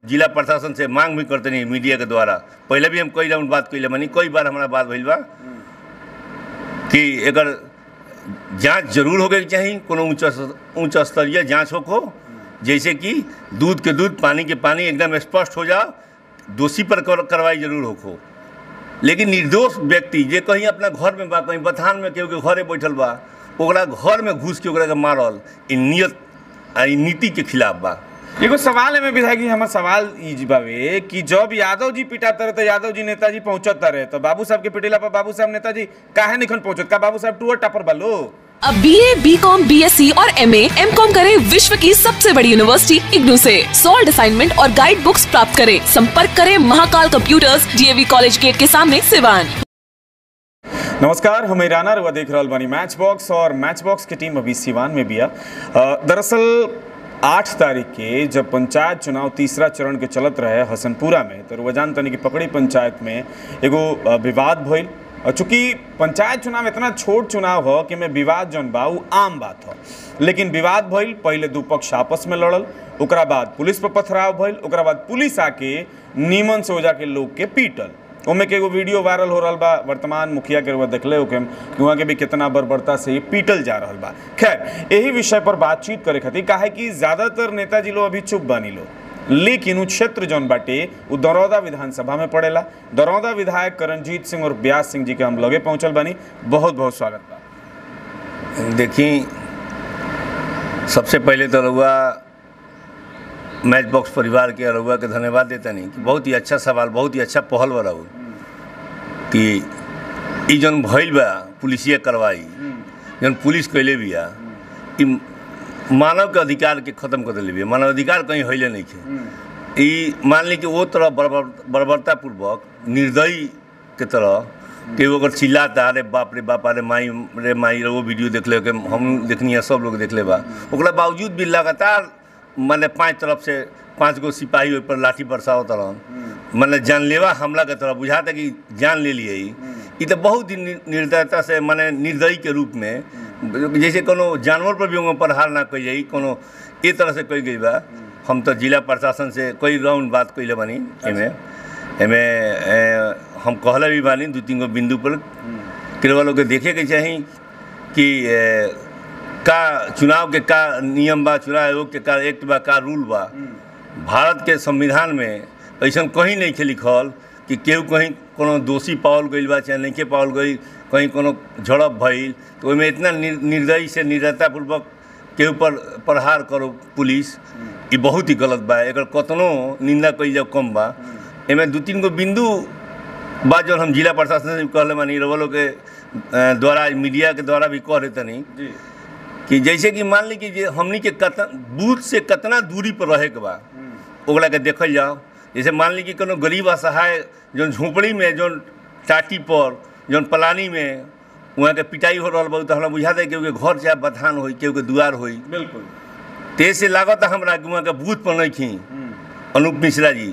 जिला प्रशासन से मांग भी करते नहीं मीडिया के द्वारा पहले भी हम कई राउंड बात कैले मानी कई बार हमारा बात भइल बा कि एकर जांच जरूर होके चाही कोनो उच्च उच्च स्तरीय जांच हो जैसे कि दूध के दूध पानी के पानी एकदम स्पष्ट हो जाओ दोषी पर कर- कार्रवाई जरूर हो लेकिन निर्दोष व्यक्ति जे कहीं अपना घर में बा कहीं बथान में केहू के घरे बैठल बा ओकरा घर में घुस के ओकरा के मारल ई नियत आ ई नीति के खिलाफ बा एगो सवाल है में विधायक जी हमर सवाल ई जी बावे कि जब यादव जी पिटाते रहे तो यादव जी नेताजी पहुंचत रहे तो बाबू साहब के पिटेला पर बाबू साहब नेताजी काहे निखन पहुंचत का बाबू साहब टूअर टापर बालो अब B A B com B S C और एम एम कॉम करे विश्व की सबसे बड़ी यूनिवर्सिटी इग्नू से सॉल्ड असाइनमेंट और गाइड बुक्स प्राप्त करें संपर्क करें Mahakal computers DAV college gate के सामने सिवान नमस्कार हम ईराना रुआ देख रहल बानी मैच बॉक्स और मैच बॉक्स की टीम अभी सिवान में बिया अ, दरअसल आठ तारीख के जब पंचायत चुनाव तीसरा चरण के चलत रहे हसनपुरा में तो रुआ जान तनी कि पकड़ी पंचायत में एगो अ, विवाद भइल और चूंकि पंचायत चुनाव इतना छोट चुनाव हो कि में विवाद जौन बा उ आम बात हो लेकिन विवाद भइल पहले दू पक्ष आपस में लड़ल ओकरा बाद पुलिस पर पथराव भइल ओकरा बाद पुलिस आके नीमन से ओजा के लोग के पीटल ओमे के एगो वीडियो वायरल हो रहल बा वर्तमान मुखिया के रुआ देखले होके कि वहाँ के भी कितना बर्बरता से ये पीटल जा रहल बा खैर यही विषय पर बातचीत करे खातिर काहे कि ज्यादातर नेताजी लोग अभी चुप बानी लो लेकिन उ क्षेत्र जौन बाटे उ दरौदा विधानसभा में पड़ेला दरौदा विधायक करणजीत सिंह और ब्यास सिंह जी के हम लगे पहुंचल बानी बहुत बहुत स्वागत बा देखी सबसे पहले तो रउआ मैच बॉक्स परिवार के रउआ के धन्यवाद देता नहीं कि बहुत ही अच्छा सवाल बहुत ही अच्छा पहल बा रहू कि ई जौन भइल बा पुलिसिया कार्रवाई जौन पुलिस कैले बिया ई मानव के अधिकार के खत्म कर दिले बिया मानव अधिकार कहीं हइले नहीं खे ई मान ली कि वो तरह बर्बर बर्बरतापूर्वक निर्दयी के तरह कि वो अगर चिल्लाता अरे बाप रे बाप अरे माई रे माई रे वो वीडियो देख ले के हम देखनी है सब लोग देख ले बा ओकरा बावजूद भी लगातार माने पांच तरफ से पांच गो सिपाही ओहि पर लाठी बरसावत रहन माने जानलेवा हमला के तरह बुझाता कि जान ले लिए ई ई तो बहुत ही नि- निर्दयता से माने निर्दयी के रूप में जैसे कोनो जानवर पर भी उनका प्रहार ना कई जाई कोनो ए तरह से कई गई बा हम तो जिला प्रशासन से कई राउंड बात कैले बानी एमे एमे ए, हम कहले भी बानी दू तीन गो बिंदु पर केवल लोग के देखे के चाही कि ए, का चुनाव के का नियम बा चुनाव आयोग के का एक्ट बा का रूल बा भारत के संविधान में ऐसा कहीं नहीं खे लिखल कि केहू कहीं कोनो दोषी पावल गईल बा चाहे नहीं पावल गई कहीं कोनो झड़प भइल तो ओहिमे इतना निर- निर्दयी से निर्दयतापूर्वक केहू पर प्रहार करो पुलिस ई बहुत ही गलत बा एकर कतनो निंदा कईल जाओ कम बा एमे दू तीन गो बिंदु बा जौन हम जिला प्रशासन से भी कहले मानी रवलो के अ, द्वारा मीडिया के द्वारा भी कह रहे तनी जी कि जैसे कि मान ली कि जे हमनी के कत बूथ से कितना दूरी पर रहे के बा ओकरा के देखल जाओ जैसे मान ली कि कोनो गरीब असहाय जौन झोपड़ी में जौन टाटी पर जौन पलानी में वहाँ के पिटाई हो रहल बा तो हमरा बुझा दे केहू के घर चाहे बथान होई केहू के दुआर होई बिल्कुल ते से लागत हमरा कि वहाँ के बूथ पर नहीं खी अनूप मिश्रा जी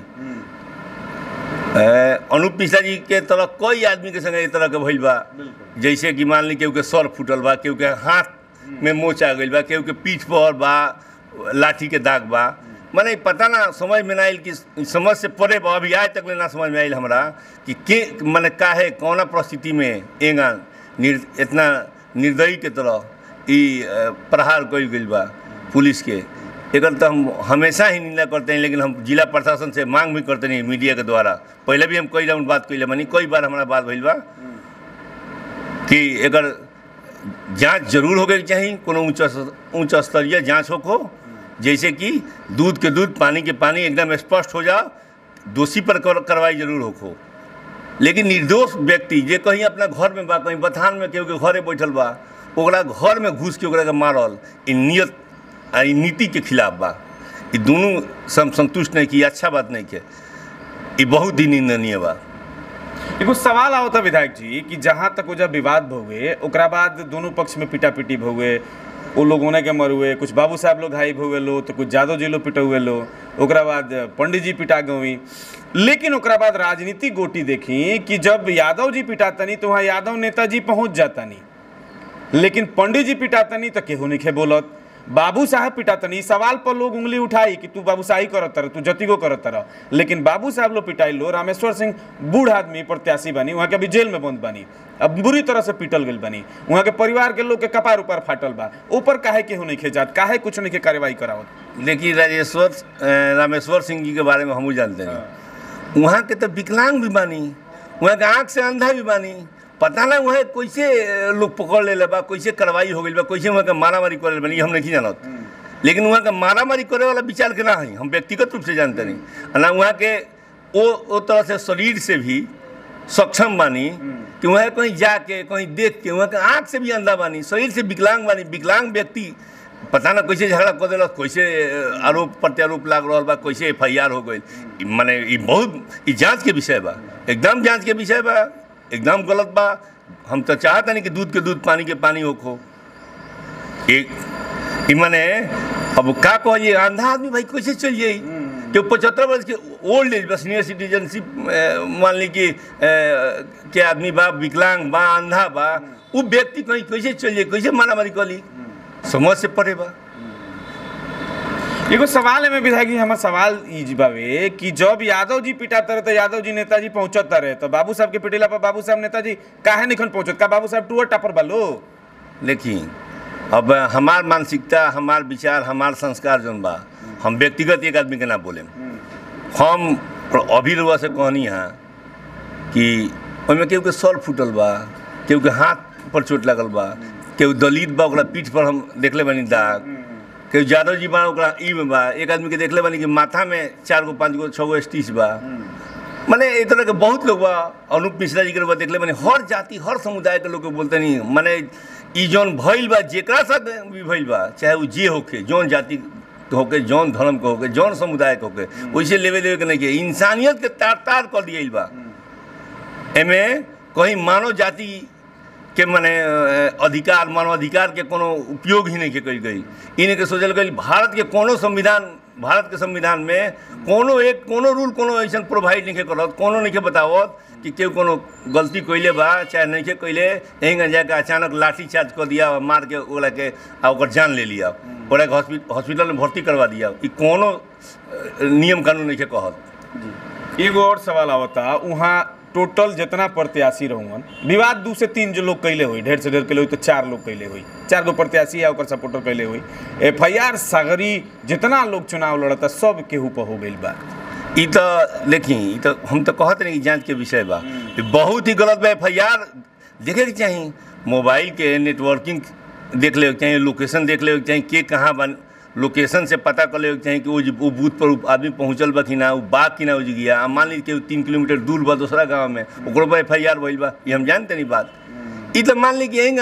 ए, अनूप मिश्रा जी के तरह कई आदमी के संगे ए तरह के भइल बा जैसे कि मान ली केहू के सर फूटल बा केहू के हाथ में मोच आ गइल बा केहू के पीठ पर बा लाठी के दाग बा माने पता ना समझ में ना आइल कि समझ से परे बा अभी आज तक ले ना समझ में आइल हमरा कि के माने काहे कौना परिस्थिति में एंगा निर इतना निर्दयी के तरह ई अ, प्रहार कइल गइल बा पुलिस के एकर तो हम हमेशा ही निंदा करते हैं लेकिन हम जिला प्रशासन से मांग भी करते नहीं मीडिया के द्वारा पहले भी हम कई राउंड बात कैले मानी कई बार हमारा बात भइल बा कि एकर जांच जरूर होके चाही कोनो उच्च उच्च स्तरीय जांच हो जैसे कि दूध के दूध पानी के पानी एकदम स्पष्ट हो जाओ दोषी पर कर- कार्रवाई जरूर हो लेकिन निर्दोष व्यक्ति जे कहीं अपना घर में बा कहीं बथान में केहू के घरे बैठल बा ओकरा घर में घुस के ओकरा के मारल ई नियत आ ई नीति के खिलाफ बा ई दुनू सम संतुष्ट नहीं की अच्छा बात नहीं के ई बहुत ही निंदनीय बा एगो सवाल आओ था विधायक जी कि जहाँ तक वो जब विवाद भहुए ओकरा बाद दोनों पक्ष में पिटा पिटी भहुए वो लोग होने के मरुए कुछ बाबू साहब लोग घाई भहुए लो तो कुछ यादव जी लोग पिटुए लो ओकरा बाद पंडित जी पिटा गई लेकिन ओकरा बाद राजनीतिक गोटी देखी कि जब यादव जी पिटातनी तो वहाँ यादव नेताजी पहुँच जातनी लेकिन पंडित जी पिटातनी तो केहू नहीं खे बोलत बाबू साहब पिटातनी सवाल पर लोग उंगली उठाई कि तू बाबूशाही करत तर तू जतिगो करत तर लेकिन बाबू साहब लोग पिटाई लो रामेश्वर सिंह बूढ़ आदमी प्रत्याशी बनी वहाँ के अभी जेल में बंद बनी अब बुरी तरह से पिटल गई बनी वहाँ के परिवार के लोग के कपार ऊपर फाटल बा ऊपर काहे केहू नहीं खेजात काहे कुछ नहीं के कार्रवाई करावत देखिए राजेश्वर अ, रामेश्वर सिंह जी के बारे में हमू जानते हैं वहाँ के तो विकलांग भी बानी वहाँ के आँख से अंधा भी बानी पता ना वहाँ कैसे अ, लोग पकड़ ले बा कैसे कार्रवाई हो गई बा कैसे वहाँ के मारामारी करे बनी हम नहीं जानत लेकिन वहाँ के मारामारी करे वाला विचार के ना है हम व्यक्तिगत रूप से जानते नहीं आ ना वहाँ के वो वो तरह से शरीर से भी सक्षम बानी कि वहाँ कहीं जाके कहीं देख के वहाँ के आँख से भी अंधा बानी शरीर से विकलांग बानी विकलांग व्यक्ति पता ना कैसे झगड़ा कर दिलक कैसे अ, आरोप प्रत्यारोप लाग रहा बा कैसे एफ आई आर हो गई माने ई बहुत ई जांच के विषय बा एकदम जांच के विषय बा एकदम गलत बा हम तो चाहता नहीं कि दूध के दूध पानी के पानी होखो एक ई माने अब का कहिए अंधा आदमी भाई कैसे चल जाई कि पचहत्तर वर्ष के ओल्ड एज बा सीनियर सिटीजनशिप मान ली कि अ, के आदमी बा विकलांग बा अंधा बा वो व्यक्ति कहीं कैसे चल जाए कैसे मारामारी कर ली समझ से पड़े बा एगो सवाल है में विधायक जी हमार सवाल ई जी बावे कि जब यादव जी पिटाते रहे तो यादव जी नेताजी पहुंचत रहे तो बाबू साहब के पिटेला पर बाबू साहब नेताजी काहे निखन पहुंचत का बाबू साहब टूअर टापर बालो देखिए अब हमार मानसिकता हमार विचार हमार संस्कार जौन बा हम व्यक्तिगत एक आदमी के ना बोले हम अभी रुआ से कहनी हाँ कि ओहिमे केहू के सर फूटल बा केहू के हाथ पर चोट लगल बा केहू दलित बा ओकरा पीठ पर हम देखले बानी दाग केहू यादव जी बा ओकरा ई में बा एक आदमी के देखले बानी कि माथा में चार गो पाँच गो छः गो स्टिच बा माने ए तरह के बहुत लोग बा अनूप मिश्रा जी के लोग बा देखले माने हर जाति हर समुदाय के लोग के बोलते नहीं माने ई जौन भइल बा जेकरा साथ भी भइल बा चाहे वो जे होके जौन जाति के होके जौन धर्म के होके जौन समुदाय के होके वैसे लेवे देवे के नहीं के इंसानियत के तार तार कर दिया बा एमे कहीं मानव जाति के मने अ, अधिकार मानवाधिकार के कोनो उपयोग ही नहीं के करी गई इन्हें के सोचल गई भारत के कोनो संविधान भारत के संविधान में कोनो एक कोनो रूल कोनो ऐसा प्रोवाइड नहीं के करत कोनो नहीं के बतावत कि केहू कोनो गलती कैले बा चाहे नहीं के कैले यहीं जाके अचानक लाठी चार्ज कर दिया और मार के ओला के आ ओकर जान ले लिया ओकरा के हॉस्पिटल हॉस्पिटल में भर्ती करवा दिया ई कोनो अ, नियम कानून नहीं के कहत एगो और सवाल आवता वहाँ टोटल जितना प्रत्याशी रहूँगन विवाद दू से तीन जो लोग कैले हुई ढेर से ढेर कैले हुई तो चार लोग कैले हुई चार गो प्रत्याशी या ओकर सपोर्टर कैले हुई एफ आई आर सागरी जितना लोग चुनाव लड़ता सब केहू पर हो गई बा ई तो देखी ई तो हम तो कहते नहीं कि जांच के विषय बा ई बहुत ही गलत बा एफ आई आर देखे के चाही मोबाइल के नेटवर्किंग देख ले के चाही लोकेशन देख ले के चाही के कहाँ बन लोकेशन से पता कर ले के चाही कि वो जी- वो बूथ पर उ आदमी पहुंचल बा कि ना वो बा कि ना हो गया आ मान ली कि तीन किलोमीटर दूर बा दूसरा गांव में ओकरो पर एफ आई आर भइल बा ये हम जानते नहीं बात ई तो मान ली कि यही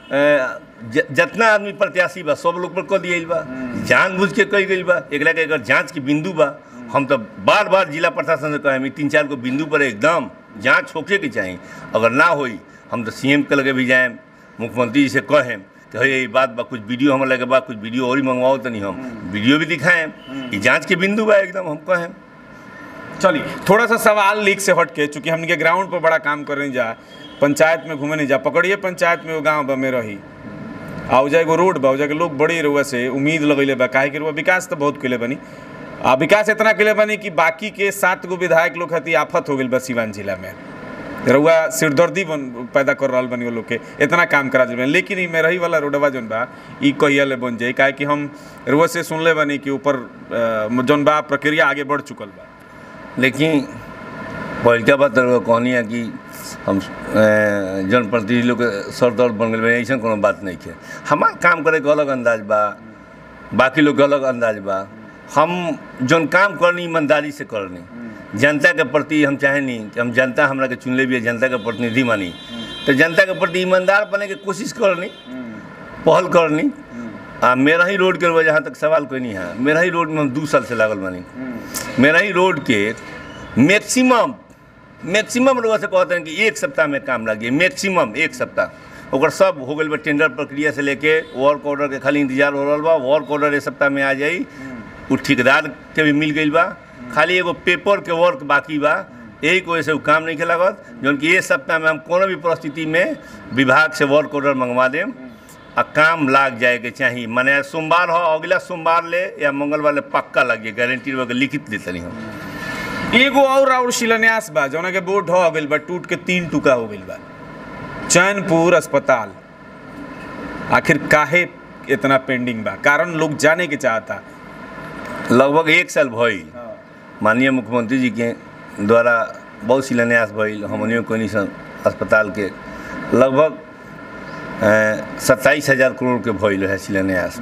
जितना आदमी प्रत्याशी बा सब लोग पर कह दिया बा जानबूझ के कही गई बा एकरा के अगर जांच के बिंदु बा हम तो बार बार जिला प्रशासन से कहें तीन चार को बिंदु पर एकदम जांच होके के चाहिए अगर ना होई हम तो सीएम के लगे भी जाएं मुख्यमंत्री जी से कहें कि हे ये बात बा कुछ वीडियो हमारे लगे बा कुछ वीडियो और ही मंगवाओ तो नहीं हम वीडियो भी दिखाएं ये जांच के बिंदु बा एकदम हम कहें चलिए थोड़ा सा सवाल लीक से हट के चूंकि हमने के ग्राउंड पर बड़ा काम कर नहीं जा पंचायत में घूमे नहीं जा पकड़िए पंचायत में वो गाँव बा में रही आ उजा एगो रोड बा उजा के लोग बड़ी रुआ से उम्मीद लगैले बा काहे कि रुआ विकास तो बहुत कैले बनी आ विकास इतना कैले बनी कि बाकी के सात गो विधायक लोग खातिर आफत हो गई बा सिवान जिला में रउआ सिरदर्दी बन पैदा कर रहा बनी वो लोग के इतना काम करा दिल लेकिन ई में रही वाला रोडवा जौन बा ई कहिया ले बन जाए काहे कि हम रुआ से सुनले बनी कि ऊपर अ, जौन बा प्रक्रिया आगे बढ़ चुकल बा लेकिन पहिलका बात तो कहनी है कि हम अ, जनप्रतिनिधि लोग के सर दर्द बन गए ऐसा कोनो बात नहीं है हमार काम करे के अलग अंदाज बा बाकी लोग के अलग अंदाज बा हम जौन काम करनी ईमानदारी से करनी जनता के प्रति हम चाहे नहीं कि हम जनता हमरा के चुनले भी है जनता के प्रतिनिधि मानी तो जनता के प्रति ईमानदार बने के कोशिश करनी पहल करनी आ मेरा ही रोड के जहाँ तक सवाल कोई नहीं है मेरा ही रोड में हम दू साल से लागल बानी मेरा ही रोड के मैक्सिमम मैक्सिमम लोग से कहते हैं कि एक सप्ताह में काम लगे मैक्सिमम एक सप्ताह ओकर सब हो गई बा टेंडर प्रक्रिया से लेके वर्क ऑर्डर के खाली इंतजार हो रहा बा वर्क ऑर्डर एक सप्ताह में आ जाई उ ठेकेदार के भी मिल गई बा खाली एगो पेपर के वर्क बाकी बा यही की वजह से उ काम नहीं के लागत जौन कि एक सप्ताह में हम कोनो भी परिस्थिति में विभाग से वर्क ऑर्डर मंगवा देम आ काम लाग जाए के चाहिए माने सोमवार हो अगला सोमवार ले या मंगलवार ले पक्का लग जाए गारंटी वगैरह लिखित देते हम एगो और और शिलान्यास बा जौना के बोर्ड हो गइल बा टूट के तीन टुका हो गइल बा चैनपुर अस्पताल आखिर काहे इतना पेंडिंग बा कारण लोग जाने के चाहता लगभग एक साल भइल माननीय मुख्यमंत्री जी के द्वारा बहुत शिलान्यास भइल हमनियों कोनी सन अस्पताल के लगभग सत्ताईस हजार करोड़ के भइल है शिलान्यास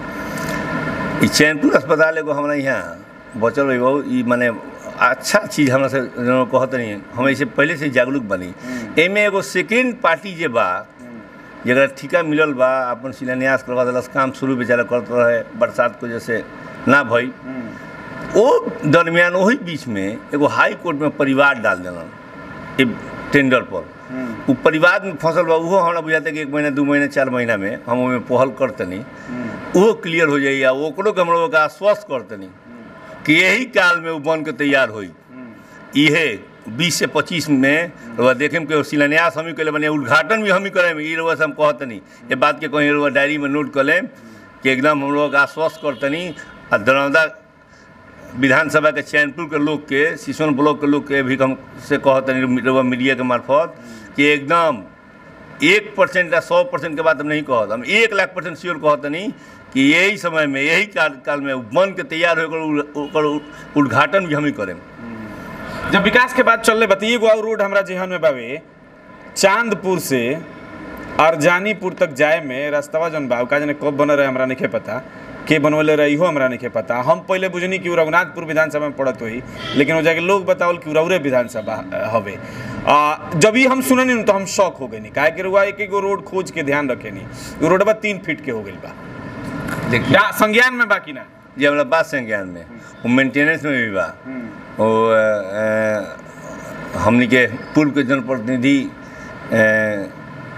ई चैनपुर अस्पताल एगो हमरा यहाँ बचल रही बहुत ई माने अच्छा चीज हमरा से जौन कहत नहीं हम ऐसे पहले से जागरूक बनी एमे एगो सेकेंड पार्टी जे बा जरा ठिका मिलल बा अपन शिलान्यास करवा दिलस काम शुरू बेचारा करत रहे बरसात को जैसे ना भई वो दरमियान वही बीच में एगो हाई कोर्ट में परिवार डाल देलन ए टेंडर पर वो परिवार में फसल बा उहो हमरा बुझाता कि एक महीना दू महीना चार महीना में हम ओहिमे पहल करतनी उहो क्लियर हो जाइए आ ओकरो के हम लोग के आश्वस्त करतनी कि यही काल में वो बन के तैयार होई इहे बीस से पच्चीस में रउआ देखे में शिलान्यास हम ही कैले बने उद्घाटन भी हम ही करें ई रउआ से हम कहतनी ये बात के कहीं रउआ डायरी में नोट कर लें कि एकदम हम लोग आश्वस्त करतनी आ दरौदा विधानसभा के चैनपुर के लोग के सिसोन ब्लॉक के लोग के भी हम से कहतनी रउआ मीडिया के मार्फत कि एकदम एक परसेंट या सौ परसेंट के बात हम नहीं कहत हम एक लाख परसेंट श्योर कहतनी कि यही समय में यही काल काल में बन के तैयार होकर ओकर उद्घाटन भी हम ही करें जब विकास के बात चल रहे बता एगो और रोड हमरा जेहन में बावे चांदपुर से अरजानीपुर तक जाए में रास्तवा जौन बा उ का जाने कब बनल रहे हमरा नहीं पता के बनवले रहे इहो हमरा नहीं पता हम पहले बुझनी कि उ रघुनाथपुर विधानसभा में पड़त होई लेकिन वो जाके लोग बतावल कि उरौरे विधानसभा अ, हवे आ, जब ही हम सुननी न तो हम शौक हो गए काहे कि रुआ एक एगो रोड खोज के ध्यान रखे नहीं रोडवा तीन फीट के हो गइल बा देखिए या संज्ञान में बाकी ना जी हमारा बात संज्ञान में वो मेंटेनेंस में भी बा वो अ, अ, हमनी के पूर्व के जनप्रतिनिधि अ,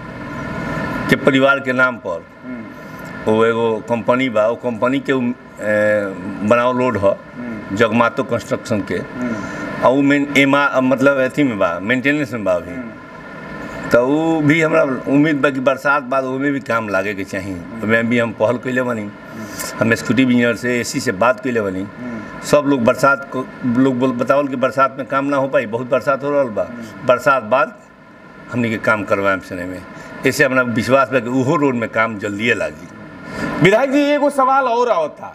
के परिवार के नाम पर वो एगो कंपनी बा वो कंपनी के उ, अ, बनावल रोड ह जगमातो कंस्ट्रक्शन के और वो मेन एमा मतलब अथी में बा मेंटेनेंस में बा अभी तो वो भी हमरा उम्मीद बा कि बरसात बाद ओमे भी काम लागे के चाही ओमे भी हम पहल कैले बनी हम एक्सिक्यूटिव इंजीनियर से एसी से बात कैले बनी सब लोग बरसात को लोग बोल बतावल कि बरसात में काम ना हो पाई बहुत बरसात हो रहल बा बरसात बाद हमनी के काम करवाएम सने में ऐसे हमरा विश्वास बा कि उहो रोड में काम जल्दिए लागी विधायक जी एगो सवाल और आवत था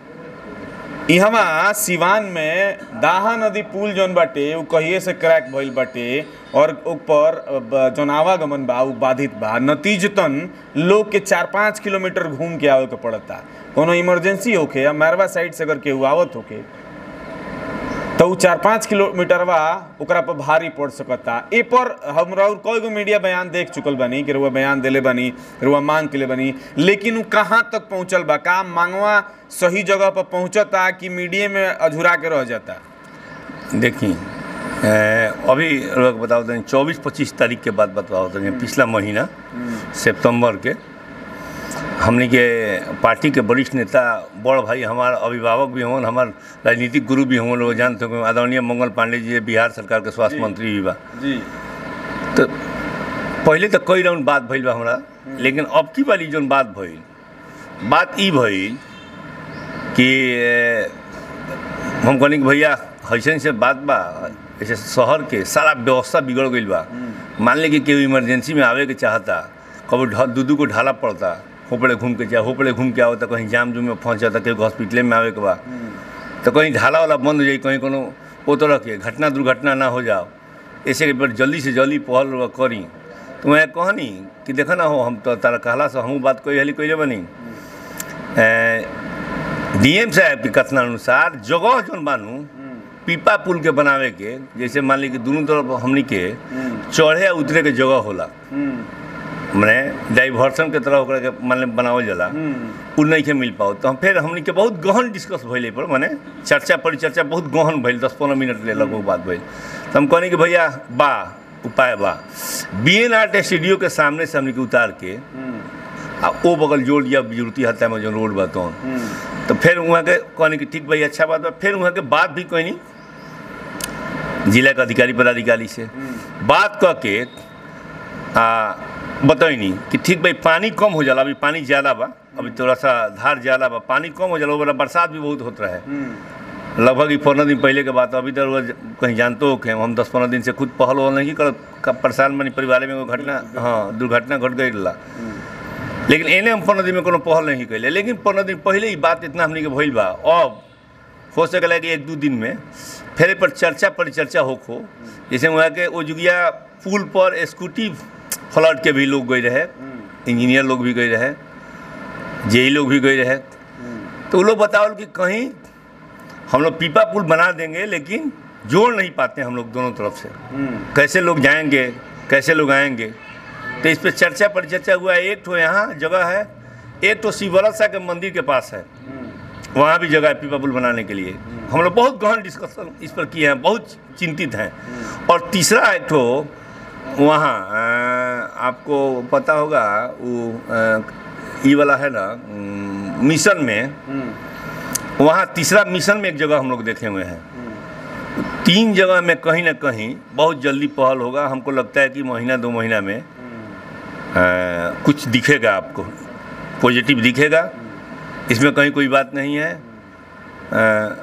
इहवा सिवान में दाहा नदी पुल जौन बाटे उ कहिए से क्रैक भइल बाटे और ऊपर ब- जौन आवागमन बा उ बाधित बा नतीजतन लोग के चार पाँच किलोमीटर घूम के आवे के पड़ता कोनो इमरजेंसी होके या मैरवा साइड से अगर केहू आवत होके तो उ चार पाँच किलोमीटरवा ओकरा पर भारी पड़ सकता ए पर हमरा और कई गो मीडिया बयान देख चुकल बानी कि रुआ बयान देले बानी रुआ मांग के ले बानी लेकिन उ कहाँ तक पहुँचल बा का मांगवा सही जगह पर पहुँचता कि मीडिया में अधूरा के रह जाता देखी अ, अभी लोग बताओ तनी चौबीस पच्चीस तारीख के बाद बताओ तनी पिछला महीना सितंबर के हमनी के पार्टी के वरिष्ठ नेता बड़ भाई हमार अभिभावक भी हों हमार राजनीतिक गुरु भी हों लोग जानते हो आदरणीय मंगल पांडे जी बिहार सरकार के स्वास्थ्य मंत्री भी बा जी तो पहले तो कई राउंड बात भइल बा हमरा लेकिन अब की वाली जौन बात भइल बात ई भइल कि अ, हम कहनी कि भैया ऐसे से बात बा ऐसे शहर के सारा व्यवस्था बिगड़ गईल बा मान ली कि केहू इमरजेंसी में आवे के चाहता कभी ढ- दू दू को ढाला पड़ता होपड़े घूम के जा होपड़े घूम के आओ तो कहीं जाम जुम में फंस जाता केहू हॉस्पिटले में आवे के बा तो कहीं ढाला वाला बंद हो जाई कहीं कोनो ओ तरह के घटना दुर्घटना ना हो जाओ ऐसे पर जल्दी से जल्दी पहल रउआ करी तो मैं कहनी कि देखा ना हो हम तो तारा कहला से हमहूँ बात कोई हली कोई बनी डीएम साहब के कथन अनुसार जगह जौन बानू पीपा पुल के बनावे के जैसे मान ली कि दोनों तरफ हमनी के चढ़े या उतरे के जगह होला मने डाइवर्सन के तरह ओकरा के मान ली बनावल जाला उ नहीं के मिल पाओ तो हम फिर हमनी के बहुत गहन डिस्कस भइले पर माने चर्चा परिचर्चा बहुत गहन भइल दस पंद्रह मिनट ले लगभग बात भइल तो हम कहनी कि भैया बा उपाय बा बी एन आर स्टूडियो के सामने से हमनी के उतार के आ ओ बगल जोड़ दिया बिजुरती हत्या में जो रोड बा तो तो फिर वहाँ के कहनी कि ठीक भाई अच्छा बात बा फिर वहाँ के बात भी कहनी जिला के अधिकारी पदाधिकारी से बात कह के आ बताइनी कि ठीक भाई पानी कम हो जाला अभी पानी ज़्यादा बा अभी थोड़ा सा धार ज़्यादा बा पानी कम हो जाला वो वाला बरसात भी बहुत होता है लगभग ही पंद्रह दिन पहले के बात है। अभी तक वो कहीं जानते हो कि हम दस पंद्रह दिन से खुद पहल वहल नहीं कर परेशान बनी परिवार में एगो घटना हाँ दुर्घटना घट गई ला लेकिन एने हम पंद्रह दिन में कोनो पहल नहीं कैले लेकिन पंद्रह दिन पहले ही बात इतना हमने के भइल बा अब हो सकेला कि एक दू दिन में फिर ए पर चर्चा परिचर्चा होखो जैसे वहाँ के ओजुगिया पुल पर स्कूटी फ्लड के भी लोग गए रहे इंजीनियर लोग भी गए रहे जेई लोग भी गए रहे तो वो लोग बताओ कि कहीं हम लोग पीपा पुल बना देंगे लेकिन जोड़ नहीं पाते हम लोग दोनों तरफ से कैसे लोग जाएंगे कैसे लोग आएंगे तो इस पर चर्चा परिचर्चा हुआ है एक तो यहाँ जगह है एक तो शिवरसा के मंदिर के पास है वहाँ भी जगह है पीपा पुल बनाने के लिए हम लोग बहुत गहन डिस्कशन इस पर किए हैं बहुत चिंतित हैं और तीसरा एक तो वहाँ अ, आपको पता होगा वो अ, ये वाला है ना अम, मिशन में वहाँ तीसरा मिशन में एक जगह हम लोग देखे हुए हैं तीन जगह में कहीं ना कहीं बहुत जल्दी पहल होगा हमको लगता है कि महीना दो महीना में अ, कुछ दिखेगा आपको पॉजिटिव दिखेगा इसमें कहीं कोई बात नहीं है अ,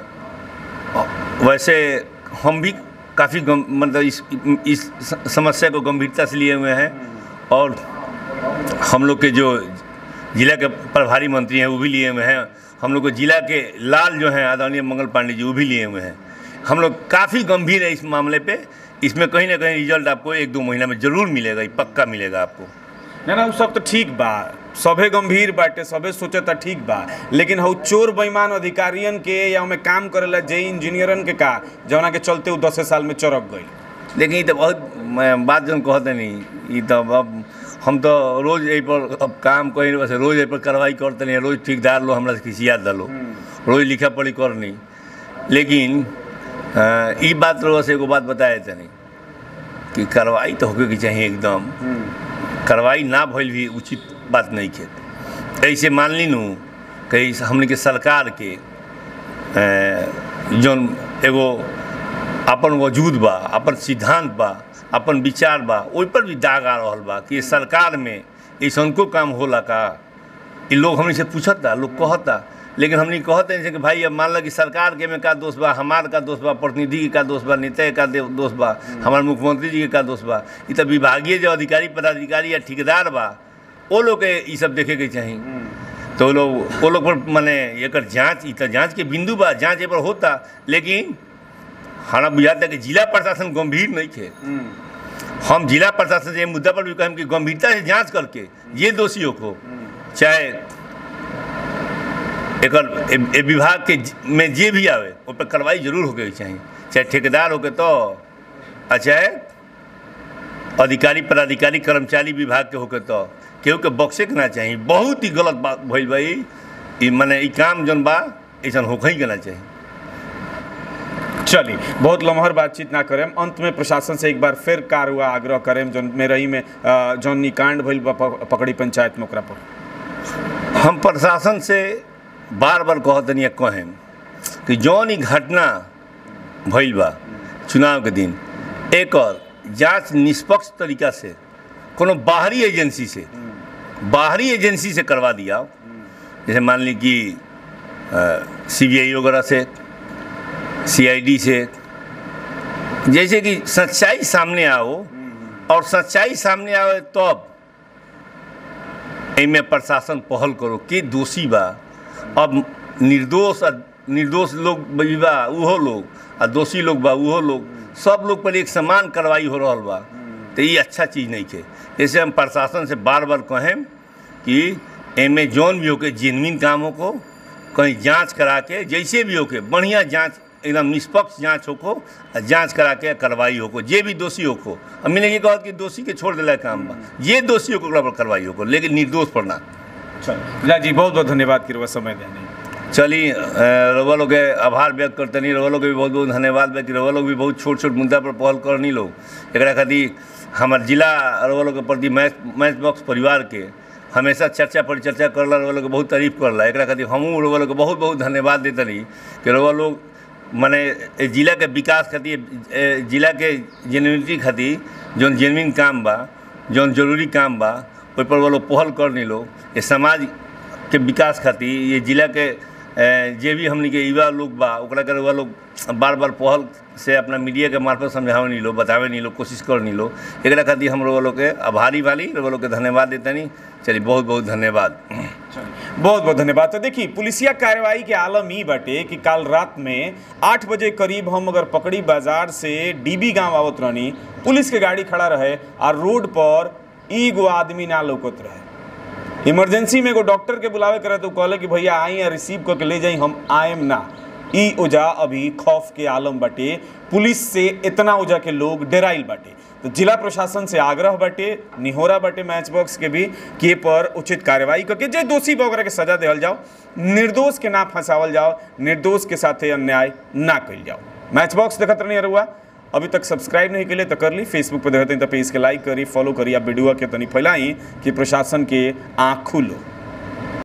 वैसे हम भी काफ़ी मतलब इस इस स- समस्या को गंभीरता से लिए हुए हैं और हम लोग के जो जिला के प्रभारी मंत्री हैं वो भी लिए हुए हैं हम लोग को जिला के लाल जो हैं आदरणीय मंगल पांडे जी वो भी लिए हुए हैं हम लोग काफ़ी गंभीर है इस मामले पे इसमें कहीं ना कहीं रिजल्ट आपको एक दो महीना में ज़रूर मिलेगा ये पक्का मिलेगा आपको ना ना उ सब तो ठीक बा सभे गंभीर बाटे सभे सोचे त ठीक बा लेकिन हउ चोर बेईमान अधिकारियन के या ओमे काम करेला जे इंजीनियरन के का जौना के चलते उ दसे साल में चरक गई लेकिन ये तो बहुत मैं बात जन कहते नहीं ये तो अब हम तो रोज यही पर अब काम कहीं बस रोज यही पर कार्रवाई करते नहीं रोज ठेकेदार लो हमरा से खिसियात दलो रोज लिखा पढ़ी करनी लेकिन अ, ई बात रो से एगो बात बताए तनी कि कार्रवाई तो होके के चाहिए एकदम कार्रवाई ना भइल भी उचित बात नहीं खे ऐसे मान ली नू कहीं हमने के सरकार के अ, जौन एगो अपन वजूद बा अपन सिद्धांत बा अपन विचार बा ओहि पर भी दाग आ रहल बा कि सरकार में ऐसा को काम होला का ये लोग हमने से पूछता लोग कहता लेकिन हमने कहते हैं कि भाई अब मान लो कि सरकार के में का दोष बा हमार का दोष बा प्रतिनिधि के का दोष बा नेता के का दे- दोष बा हमारे मुख्यमंत्री जी के का दोष बा ये तो विभागीय जो अधिकारी पदाधिकारी या ठेकेदार बा वो लोग के ये सब देखे के चाहिए तो वो लोग वो लोग पर माने एकर जांच ई तो जांच के बिंदु बा जांच ए पर होता लेकिन हमरा बुझाता कि जिला प्रशासन गंभीर नहीं थे हम जिला प्रशासन से ये मुद्दा पर भी कहें कि गंभीरता से जांच करके ये दोषियों को चाहे एकर ए- ए विभाग के ज- में जे भी आवे उस पर कार्रवाई जरूर होके चाहिए चाहे ठेकेदार होके तो आ चाहे अधिकारी पदाधिकारी कर्मचारी विभाग के होके तो केहू के बक्से के ना चाहिए बहुत ही गलत बात भइल बा ई ई माने ई काम जौन बा ऐसा होके ही के ना चाहिए चली बहुत लम्हर बातचीत ना करेम अंत में प्रशासन से एक बार फिर कार हुआ आग्रह करेम जौन मेरई में अ, जौन निकांड भइल बा प- पकड़ी पंचायत में ओकरा पर हम प्रशासन से बार बार कहतनी कहें कि जौन ई घटना भइल बा चुनाव के दिन एकर जांच निष्पक्ष तरीका से कोनो बाहरी एजेंसी से बाहरी एजेंसी से करवा दिया जैसे मान ली कि सी बी आई वगैरह से सी आई डी से जैसे कि सच्चाई सामने आओ और सच्चाई सामने आवे तब एमे प्रशासन पहल करो के दोषी बा अब निर्दोष आ निर्दोष लोग भी बा उहो लोग आ दोषी लोग बा उहो लोग सब लोग पर एक समान कार्रवाई हो रहल बा तो ये अच्छा चीज़ नहीं है जैसे हम प्रशासन से बार बार कहें कि एमे जौन भी होके जेनविन काम हो को कहीं जांच करा के जैसे भी होके बढ़िया जांच एकदम निष्पक्ष जांच होको आ जांच करा के कार्रवाई होको जे भी दोषी होको अब मैंने ये कहा कि दोषी के छोड़ दिला काम बा ये दोषी होको ओकरा पर कार्रवाई होको लेकिन निर्दोष पर ना चल जी बहुत बहुत धन्यवाद कि समय देने चली रवा लोग के आभार व्यक्त करते नहीं रवा लोग के भी बहुत बहुत धन्यवाद बा कि रवा लोग भी बहुत छोट छोट मुद्दा पर पहल करनी लोग एकरा खातिर हमार जिला रवा लोग के प्रति मैच मैच बॉक्स परिवार के हमेशा चर्चा परिचर्चा करला रवा लोग के बहुत तारीफ करला एकरा खातिर हमहूँ रवा लोग के बहुत बहुत धन्यवाद देतनी कि रवा लोग माने ए जिला के विकास खातिर ए जिला के जेन्यूनिटी खातिर जौन जेनविन काम बा जौन जरूरी काम बा ओहि पर वो लोग पहल कर नी लो ये समाज के विकास खातिर ये जिला के ए, जे भी हमनी के युवा लोग बा ओकरा के रउआ लोग बार बार पहल से अपना मीडिया के मार्फत समझावे नी लो बतावे नी लो कोशिश कर नी लो एकरा खातिर हम रउआ लोग के आभारी वाली रउआ लोग के धन्यवाद देतनी चलिए बहुत बहुत धन्यवाद बहुत बहुत धन्यवाद तो देखिए पुलिसिया कार्रवाई के आलम ई बाटे कि काल रात में आठ बजे करीब हम अगर पकड़ी बाजार से डीबी गांव आवत रहनी पुलिस के गाड़ी खड़ा रहे और रोड पर एगो आदमी ना लौकत रहे इमरजेंसी में एगो डॉक्टर के बुलावे करे तो कहले कि भैया आई या रिसीव करके ले जाई हम आएम ना ई ओजा अभी खौफ के आलम बाटे पुलिस से इतना ओजा के लोग डराइल बाटे तो जिला प्रशासन से आग्रह बाटे निहोरा बाटे मैच बॉक्स के भी कि ए पर उचित कार्रवाई करके जे दोषी बा ओकरा के सजा देहल जाओ निर्दोष के ना फंसावल जाओ निर्दोष के साथे अन्याय ना कइल जाओ मैच बॉक्स देखत रहनी रुआ अभी तक सब्सक्राइब नहीं के लिए तो कर ली फेसबुक पर देखते हैं तो पेज के लाइक करी फॉलो करी आप वीडियो के तनी फैलाई कि प्रशासन के आँख खुलो